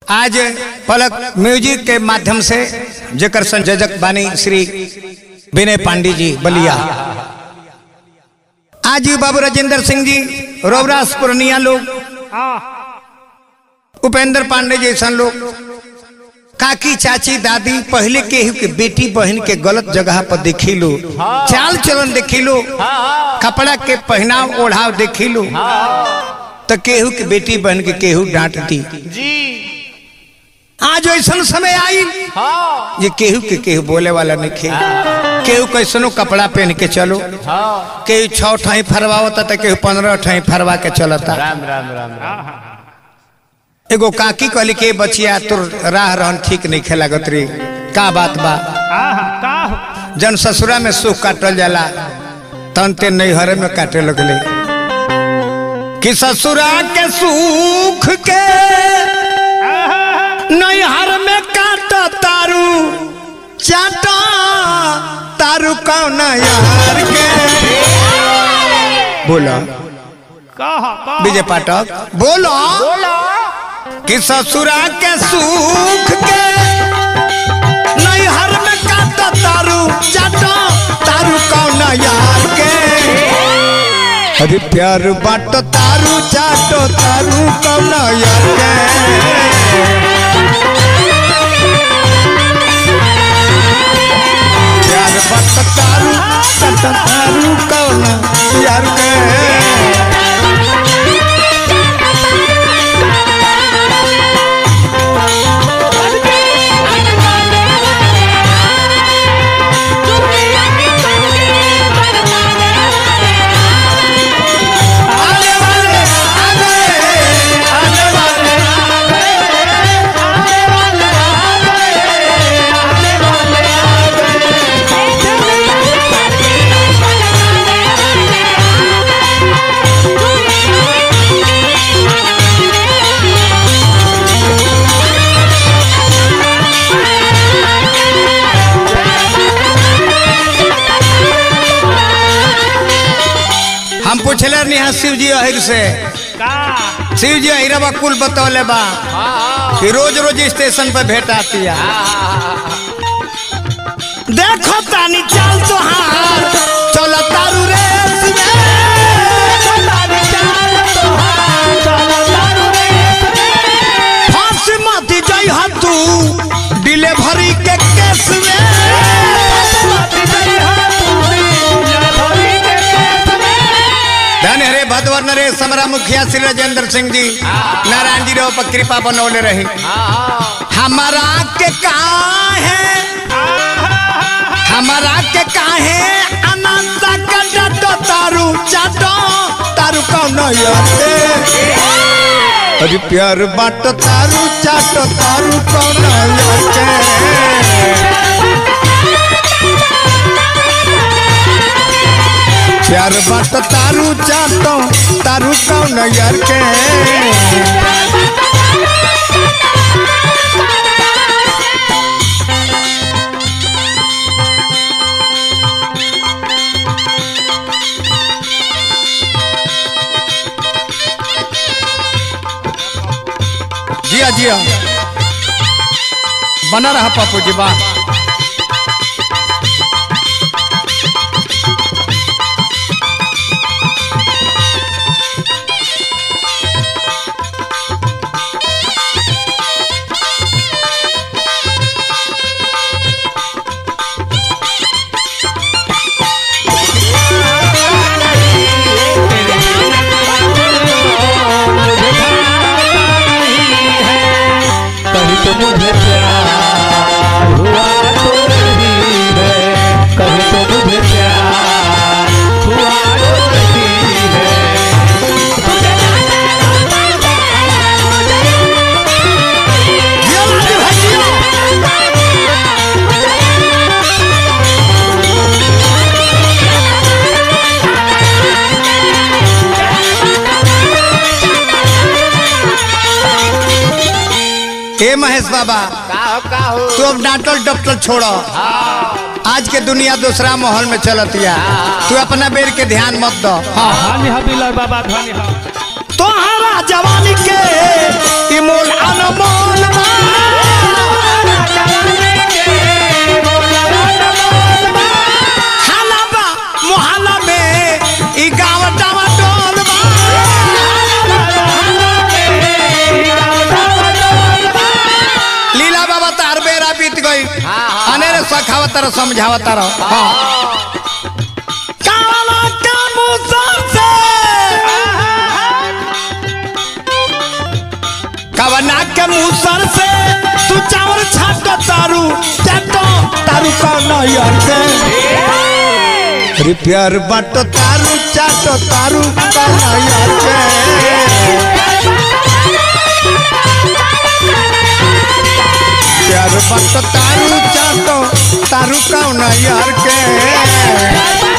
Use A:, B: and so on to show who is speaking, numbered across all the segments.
A: आज पलक म्यूजिक के माध्यम से जेकर संयोजक बानी श्री विनय पांडे जी बलिया आज ही बाबू राजेंद्र सिंह जी रोवरास पूर्णिया लोग उपेंद्र पांडे जैसा लोग काकी चाची दादी पहले केहू के बेटी बहन के गलत जगह पर देखी लो चाल चलन देखी लो कपड़ा के पहनाव ओढ़ाव देखी लो तो केहू के बेटी बहन के केहू डांटती
B: जी
A: आज ऐसा समय आई
B: हाँ
A: ये केहू के केहू बोले वाला नहीं खे केहू कैसनो कपड़ा पहन के चलो
B: हाँ
A: केहू छह ठाई फरवावता तो केहू पंद्रह ठाई फरवा के चलता
B: राम राम राम राम
A: एगो काकी कहली के बचिया तोर राह रहन ठीक नहीं खेलागत रे का बात बा
B: का
A: जन ससुरा में सुख काटल जाला तन ते नैहर में काटे लगले कि ससुरा के सुख के नैहर में काट तारू चाटा तारू कौन यार के बोला
B: कहा
A: विजय पाठक बोलो कि ससुरा के सुख के नैहर में काट तारू चाटा तारू कौन यार के अरे प्यार बाट तारू चाटो तारू कौन यार के प्यार बाट तारू चाटो तारू कौन यार के आने वाले आ गए आने वाले आ गए आने वाले आ गए आने वाले आ हम पूछले निहा शिव जी अहिर से
B: का
A: शिव जी अहिरवा कुल बतौले बा कि रोज रोज स्टेशन पर भेंट आती है देखो तानी चाल तोहार चल तारू रे फांस मत जई ह तू डिलीवरी के केस में धन हरे भदवर नरेश समरा मुखिया श्री राजेंद्र सिंह जी नारायण जी रो पर कृपा बनौले रहे हमारा के कहा है हमारा के काहे अनंत का डटो तारू चाटो तारू कौन याते अरे प्यार बाट तारू चाटो तारू कौन याते प्यार बाट तारू चाटो तारू कौन यार के जिया जिया बना रहा पापू जी बा
B: कभी तो मुझे प्यार हुआ तो नहीं है कभी तो मुझे प्यार हुआ तो नहीं है
A: जिया लाली भाई जिया ए महेश बाबा
B: का हो का हो
A: तू अब डांटल डॉक्टर छोड़ो आज के दुनिया दूसरा माहौल में चलतिया तू अपना बेर के ध्यान मत दो हाँ
B: धनी हा बिलर बाबा धनी हा
A: तोहरा जवानी के ई मोल अनमोल बा तारा समझावा तारा हाँ काला का मुसर से कवना के मुसर से तू चावल छाट तारू चाटो तारू कौन यार के अरे प्यार बाटो तारू चाटो तारू कौन यार के प्यार बाटो तारू चाटो तारू कौन यार के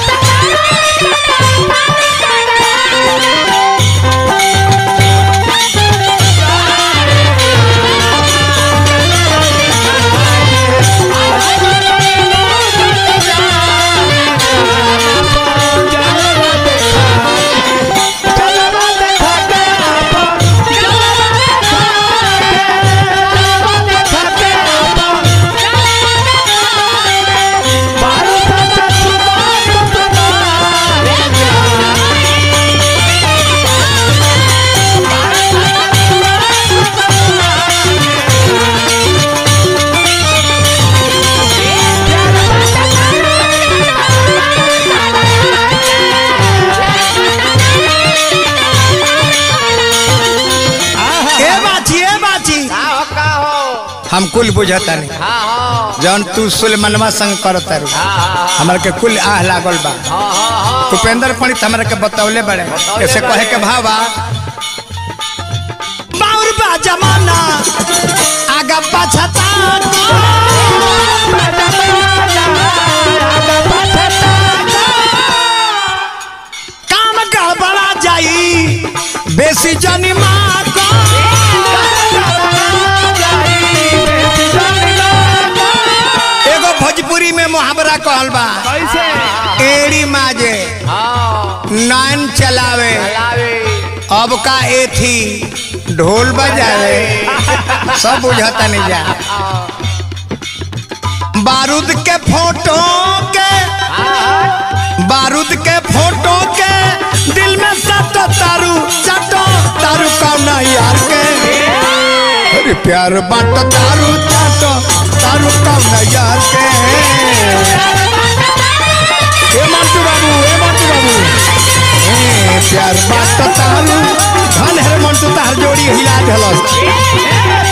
A: ए बाची ए बाची
B: का हो का हो
A: हम कुल बुझता नहीं
B: हाँ हाँ
A: जौन तू सुलेमनवा संग करत तारू
B: हाँ
A: हमरा के कुल आह लागल बा
B: हाँ हाँ
A: उपेंद्र पंडित हमरा के बतौले बड़े ऐसे कहे के भावा बाउर बा जमाना आगा पछता काम गड़बड़ा जाई बेसी जनी माँ को एगो भोजपुरी में मुहावरा कहल बा
B: कैसे
A: एड़ी माजे
B: हाँ
A: नान चलावे
B: लावे
A: अब का एथी ढोल बजावे सब बुझता नहीं जा बारूद के फोटो के बारूद के फोटो के दिल में सटो तारू सटो तारू कौन यार के अरे प्यार बाटो तारू चाटो तारू कौन यार के ए मंटू बाबू ए मंटू बाबू ए प्यार बाटो तारू धन हर मंटू तार जोड़ी हिला ढलस